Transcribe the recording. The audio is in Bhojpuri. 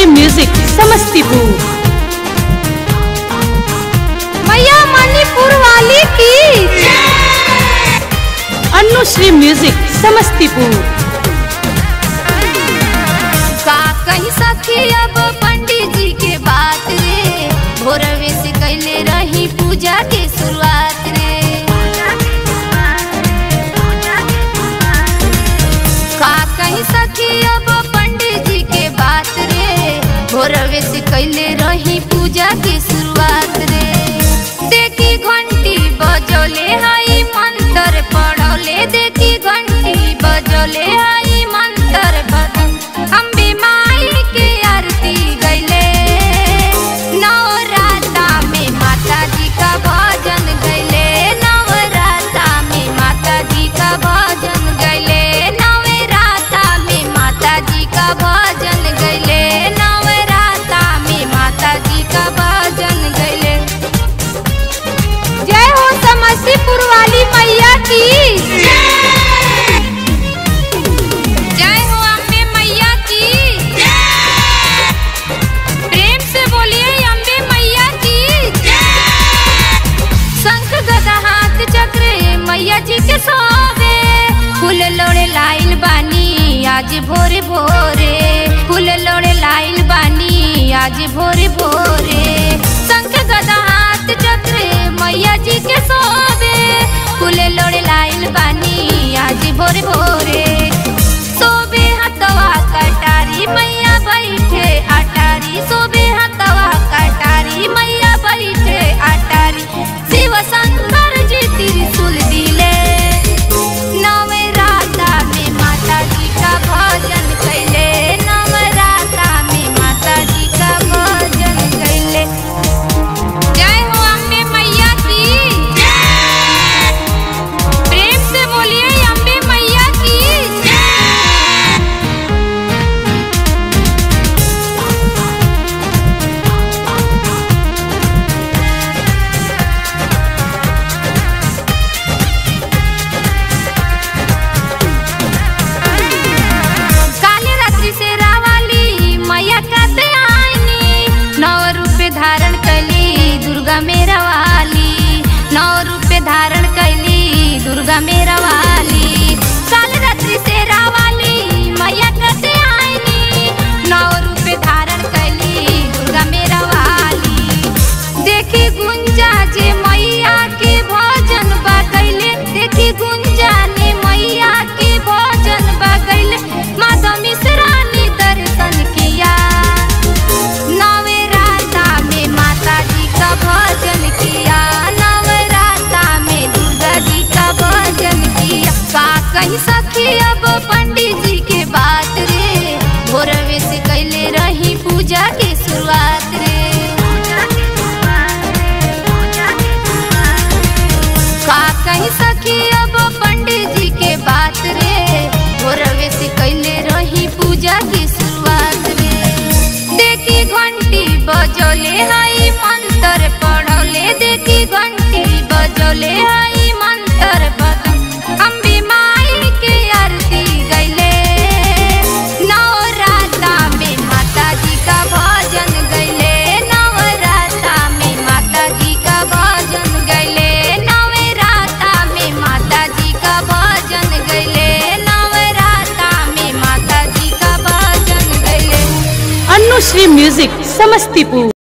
अनुश्री म्यूजिक समस्तीपुर मैया मणिपुर वाली की अनुश्री म्यूजिक समस्तीपुर का कही सखी अब पंडित जी के बात रे भोरवे से कैले रही पूजा के शुरुआत रे का कही सखी अब पंडित जी के बात रे भोरवे से कैले रही पूजा के शुरुआत रे देखी घंटी बजोले हाई मंत्र पढ़ोले देखी घंटी बजोले हाई मंत्र बदन अम्बे माई के आरती गैले नवराता में माता जी का भजन गैले नवराता में माता जी का भजन गैले नवराता में माता जी का भजन गैले नवराता में माता जी का भजन गैले जय हो समस्तीपुर वाली मैया की जय हो अम्बे मैया की प्रेम से बोलिए अम्बे मैया की शंख गदा हाथ चक्र मैया जी के सोवे फूल लोड़े लाइल बानी आज भोरे भोरे फूल लोड़े लाइल बानी आज भोरे भोरे शंख गदा हाथ चक्र मैया जी के सोवे फूल लोड़े लाइल बानी आज भोरे भोरे सोबे हतवा कटारी मैया बैठे अटारी सोबे हतवा कटारी मैया बैठे अटारी शिव शंकर जी त्रिशूल दिले नवराता में माता जी का भजन कैले नवराता में माता जी का भजन कैले जय हो अम्बे मैया की प्रेम से बोलिए अम्बे मैया की काली रात्रि से रावाली मैया काते आईनी नौ रूप धारण कैली दुर्गा मेरा वाली नौ रूप धारण कैली दुर्गा मेरा वाली काली रात्रि से रावाली मैया काते आईनी नौ रूप धारण कैली दुर्गा मेरा वाली देखी गुंजा जे मैया के भजन बगैले देखी गुंजा ने मैया के भजन बगैले माता मिश्रानी दर्शन किया नवराता में माता जी का भजन किया नवराता में दुर्गा जी का भजन किया का कहीं सखी अब पंडित जी के बात रे भोरवे से कैले रही पूजा के शुरुआत रे का कहीं सखी अब पंडित जी के बात रे भोरवे से कैले रही पूजा की शुरुआत रे देखी घंटी बजोले हाई मंत्र पढ़ोले देखी घंटी बजोले हाई मंत्र बदन अम्बे माई के आरती गैले नवराता में माता जी का भजन गैले नवराता में माता जी का भजन गैले नवराता में माता जी का भजन गैले नवराता में माता जी का भजन गैले अनुश्री म्यूजिक समस्तीपुर